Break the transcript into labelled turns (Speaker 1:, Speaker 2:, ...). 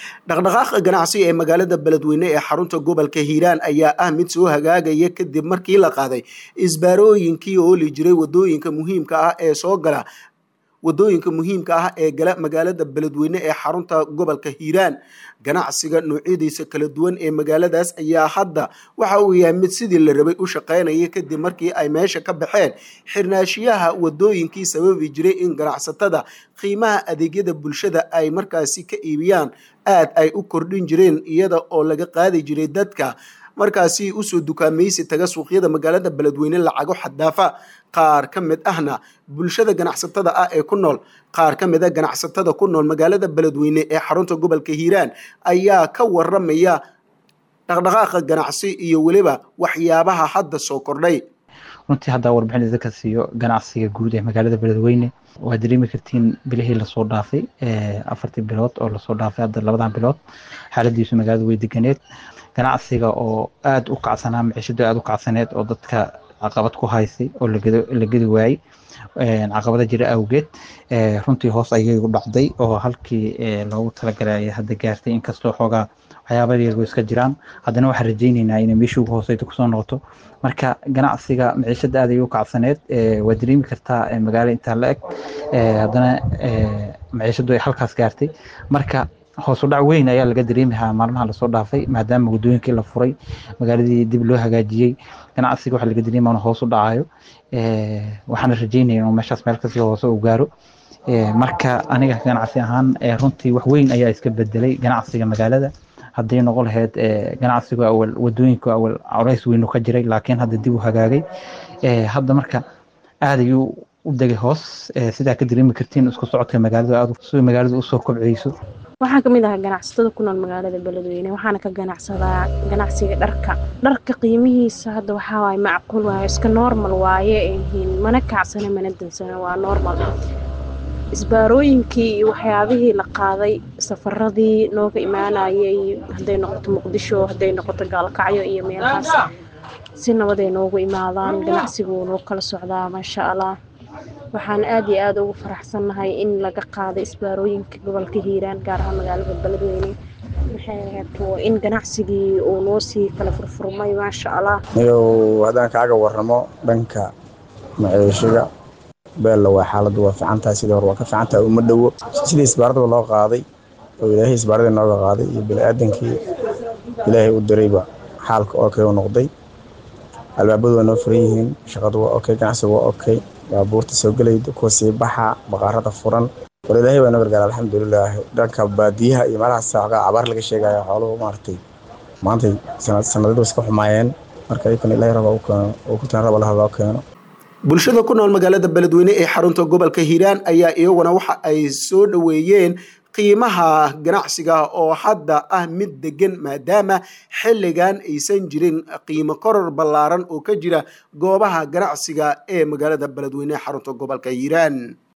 Speaker 1: dhaqdhaqaaqa ganacsi ee magaalada beledweyne ee xarunta gobolka hiiraan ayaa ah mid soo hagaagaya kadib markii la qaaday isbaarooyinkii ooli jiray wadooyinka muhiimka ah ee soo gala wadooyinka muhiimka ah ee gala magaalada beledweyne ee xarunta gobolka hiiraan ganacsiga noocyadiisa kala duwan ee magaaladaas ayaa hadda waxa uu yahay mid sidii la rabay u shaqaynaya kadib markii ay meesha ka baxeen xirnaashiyaha wadooyinkii sababi jiray in ganacsatada qiimaha adeegyada bulshada ay markaasi ka iibiyaan aad ay u kordhin jireen iyada oo laga qaadi jiray dadka markaasi usoo dukaamaysi taga suuqyada magaalada beledweyne lacago xadaafa qaar ka mid ahna bulshada ganacsatada ah ee ku nool qaar ka mid a ganacsatada ku nool magaalada beledweyne ee xarunta gobolka hiiraan ayaa ka waramaya dhaqdhaqaaqa ganacsi iyo weliba waxyaabaha hadda soo kordhay
Speaker 2: runtii haddaa warbixin idinka siiyo ganacsiga guud ee magaalada beledweyne waa dareemi kartiin bilihii lasoo dhaafay afartii bilood oo lasoo dhaafay hadda labadan bilood xaaladiisu magaalada way deganeed ganacsiga oo aada u kacsanaa maciishadu aada u kacsaneed oo dadka caqabad ku haysay oo la gedi waayey caqabada jira awgeed runtii hoos ayay u dhacday oo halkii loogu talagalay ayay hadda gaartay inkastoo xoogaa waxyaaba yago iska jiraan haddana waxaan rajayneynaa inay meeshii ugu hooseyta kusoo noqoto marka ganacsiga maciishada aad ayay u kacsaneed waa dareemi kartaa magaalo intaa la eg haddana maciishadu ay halkaas gaartay marka hoos u dhac weyn ayaa laga dareemahaa maalmaha lasoo dhaafay maadaama waddooyinkii la furay magaaladii dib loo hagaajiyey ganacsiga waxa laga dareemaya inuu hoos u dhacayo waxaana rajeynaya inuu meeshaas meel kasii hoose u gaaro marka aniga ganacsi ahaan runtii wax weyn ayaa iska bedelay ganacsiga magaalada hadday noqon lahayd ganacsigu awal wadooyinku awal colays weynu ka jiray laakiin hadda dib u hagaagay hadda marka aad ayuu u degay hoos sidaa ka dareemi kartiin isku socodka magaalada aad si magaalada usoo kobceyso
Speaker 3: waxaan kamid ahaa ganacsatada ku nool magaalada beledweyne waxaana ka ganacsadaa ganacsiga dharka dharka qiimihiisa hadda waxaa waaye macquul waaye iska normal waaye yihiin mana kacsana mana dansana waa normal isbaarooyinkii iyo waxyaabihii la qaaday safaradii nooga imaanayay hadday noqoto muqdisho hadday noqoto gaalkacyo iyo meelahaas si nabaday noogu imaadaan ganacsigu noo kala socdaa maasha allah waxaan aad iyo aada ugu faraxsannahay in laga qaaday isbaarooyinka gobolka hiiraan gaar ahaan magaalada beledweyne maxay in ganacsigii uu noo sii kala furfurmay maasha allah
Speaker 4: niyow haddaan kaaga waramo dhanka maciishiga beella waa xaaladdu waa fiicantahay sidii hore waa ka fiicantahay uma dhowo sidii isbaaradaba loo qaaday oo ilaahay isbaaradii nooga qaaday iyo bini-aadankii ilaahay u dirayba xaalka okay u noqday albaabadu waa noo furan yihiin shaqadu waa okay ganacsigu waa okay baabuurta soo gelayda kuwa sii baxa baqaarada furan war ilaahay baa noo gargaara alxamdulilaah dhanka baadiyaha iyo meelahaas xoogaa cabaar laga sheegaya xooluhu maaragtay maantay sanadadu iska xumaayeen marka iyakana ilaahay raba u keeno oo ku taan raba laha loo keeno
Speaker 1: bulshada ku nool magaalada beledweyne ee xarunta gobolka hiiraan ayaa iyaguna waxa ay soo dhoweeyeen qiimaha ganacsiga oo hadda ah mid degan maadaama xilligan aysan jirin qiimo koror ballaaran oo ka jira goobaha ganacsiga ee magaalada beledweyne ee xarunta gobolka hiiraan